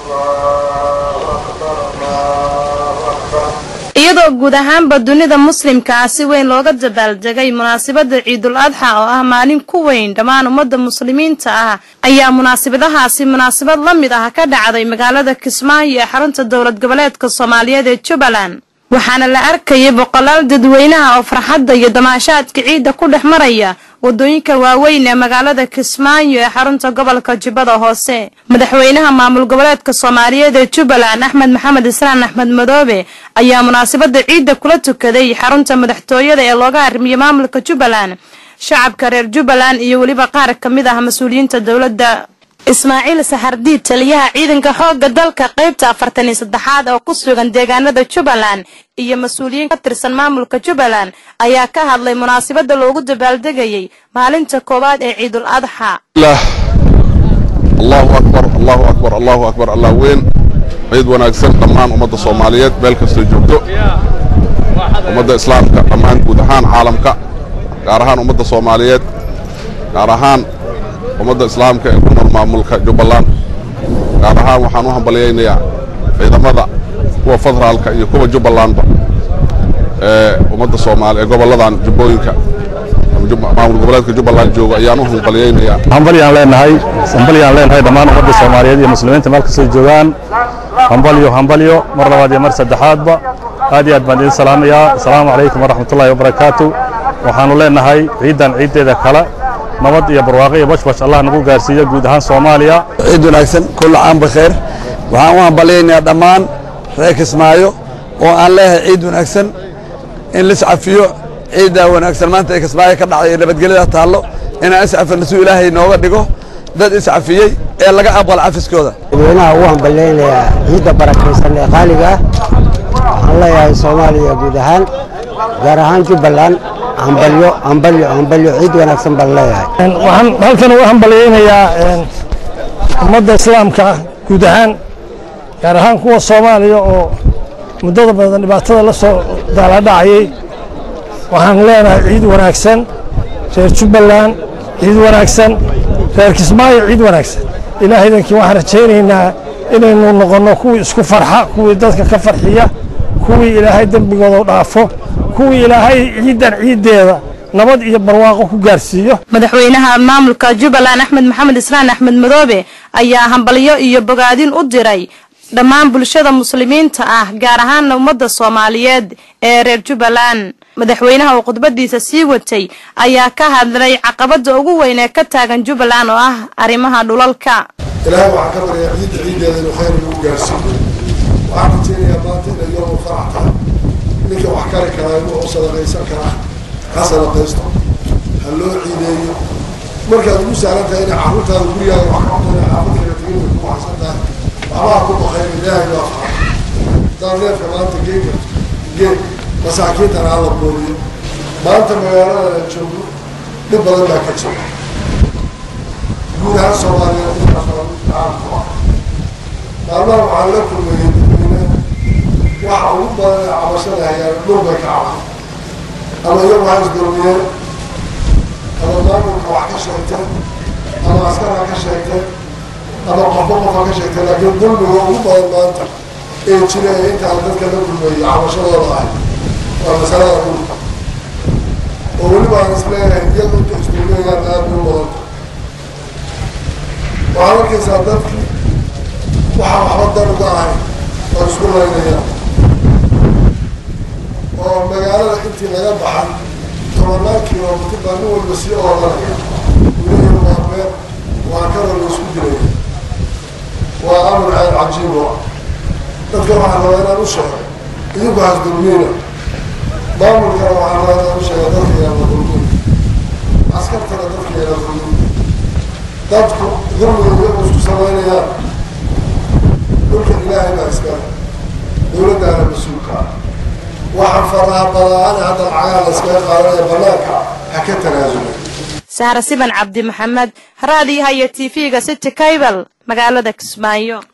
iyadoo guud ahaanba dunida muslimkaa si weyn looga dabaaldegay munaasabada ciidul adxa oo ah maalin ku weyn dhammaan ummadda muslimiinta ah ayaa munaasabadahaasi munaasabad la mid ah ka dhacday magaalada kismaayo ee xarunta dowlad goboleedka soomaaliyeed ee jubbaland waxaana la arkayay boqolaal dadweynaha oo farxadda iyo damaashaadka ciidda ku dhex maraya wadooyinka waaweyn ee magaalada kismaayo ee xarunta gobolka jubbada hoose madaxweynaha maamul goboleedka soomaaliyeed ee jubbaland axmed maxamed islaan axmed madoobe ayaa munaasabada ciidda kula tukaday xarunta madaxtooyada ee looga armiyey maamulka jubbaland shacabka reer jubbaland iyo weliba qaar ka mid ah mas-uuliyiinta dowladda ismaaciil saxardiid taliyaha ciidanka xoogga dalka qaybta afartan iyo saddexaad oo ku sugan deegaanada jubbaland iyo mas-uuliyiin ka tirsan maamulka jubbaland ayaa ka hadlay munaasabada loogu dabaaldegayay maalinta koowaad ee ciidul adxa allahu akbar allahu akbar allahu akbar allah weyn ciid wanaagsan dhammaan ummadda soomaaliyeed meel kastoo joogto ummadda islaamka dhammaan guud ahaan caalamka gaar ahaan ummadda soomaaliyeed gaar ahaan ummadda islaamka ee ku nool maamulka jubbaland gaar ahaan waxaan u hambalyaynayaa ciidamada kuwa federaalka iyo kuwa jubbalandba ee ummadda soomaali ee gobolladan jubbooyinka maamul goboleedka jubbaland jooga ayaan u hambalyaynayaa hambalyaan leenahay hambalyaan leenahay dhammaan ummadda soomaaliyeed iyo muslimiinta meel kastoo joogaan hambalyo hambalyo mar labaad iyo mar saddexaadba aad iyo aad baan idin salaamayaa asalaamu calaykum waraxmatullaahi wabarakaatu waxaannu leenahay ciiddan ciiddeeda kale nabad iyo barwaaqo iyo bashbash allah nagu gaarsiiyo guud ahaan soomaaliya ciid wanaagsan kullu caam bakheer waxaan u hambalyaynayaa dhammaan reer kismaayo oo aan leeyahay ciid wanaagsan in liscafiyo ciiddaa wanaagsan maanta ee kismaayo ka dhacday ee nabadgelyada taallo inaan iscafino si ilaahay nooga dhigo dad iscafiyey ee laga aqbal cafiskooda dadweynaha ugu hambalyaynayaa ciidda barakaysan ee qaaliga ah waxaan leeyahay soomaaliya guud ahaan gaar ahaan jubbaland hambalyo hambalyo hambalyo ciid wanaagsan baan leeyahay waxaan halkan uga hambalyaynayaa ummadda islaamka guud ahaan gaar ahaan kuwa soomaaliya oo muddada badan dhibaatada la soo daaladhacayay waxaan leenahay ciid wanaagsan reer jubbaland ciid wanaagsan reer kismaayo ciid wanaagsan ilaahaydankii waxaan rajaynaynaa inaynu noqonno kuwii isku farxa kuwii dadka ka farxiya kuwii ilaahay dembigooda dhaafo kuwii ilaahay ciiddan ciiddeeda nabad iyo barwaaqo ku gaarsiiyo madaxweynaha maamulka jubbaland axmed maxamed islaan axmed madoobe ayaa hambalyo iyo bogaadin u diray dhammaan bulshada muslimiinta ah gaar ahaana ummadda soomaaliyeed ee reer jubbaland madaxweynaha oo khudbadiisa sii watay ayaa ka hadlay caqabada ugu weyn ee ka taagan jubbaland oo ah arrimaha dhulalka ilaahay waxaan ka baryaa ciidda ciiddeeda inuu khayr nagu gaarsiiyo waxaan rajaynayaa maanta inay yoomu farax tahay ninka wax kari karaa inuu u sadaqaysan karaa ha sadaqaysto ha loo ciideeyo markaad ugu sahlan tahay inay carruurtaada gurigaaga wax ka cunana xaafadkaaga tegin way ku waxsan tahay waxbaa ku baqayn ilaahay baa faray haddaan neefka maanta geega geeg masaakiintana hala boodiyo maanta magaalada aan joogno dhib badan baa ka jira guud ahaan soomaaliyeed inta badan caalamku ah maalmaha waxaan la kulmayay dadweyne waxa ugu badan ee cabashada hayaan dhul bay ka caban ama iyagu ha isdulmiyeen ama maamulka wax ka sheegteen ama askara ka sheegteen ama qofba qofa ka sheegteen laakiin dulmiga ugu badan maanta ee jira ee intaan dadka la kulmayay cabashadooda ahay waa masalada dhulka oo weliba aan isleeyahay iyagu inta isdulmiyayaan aad bay u badanta waxaad arkaysaa dadkii waxaa waxba dan uga ahay oo isku laynayaan oo magaalada intii laga baxan tobanaan kilomitr baa nin walba sii oodanaya wilahi waa beer waa kanoo la isku dilaya waa amar aad cajiib o dadka waxaa rabaa inaan u sheego idinku hasdulmiina maamulkana waxaa rabaa inaan u sheega dadka yaana dulmin askartana dadka yaana dulmin dadku dulmiga iyagu isku samaynayaan dhulka ilaahay baa iskale dowladdaana mas-uulka ah waxaan faraha badaan hadda lacagaa la iskaga qaadanaya banaanka ha ka tanaasula sahra siban cabdi maxamed raadiyaha iyo tv-ga city cable magaalada kismaayo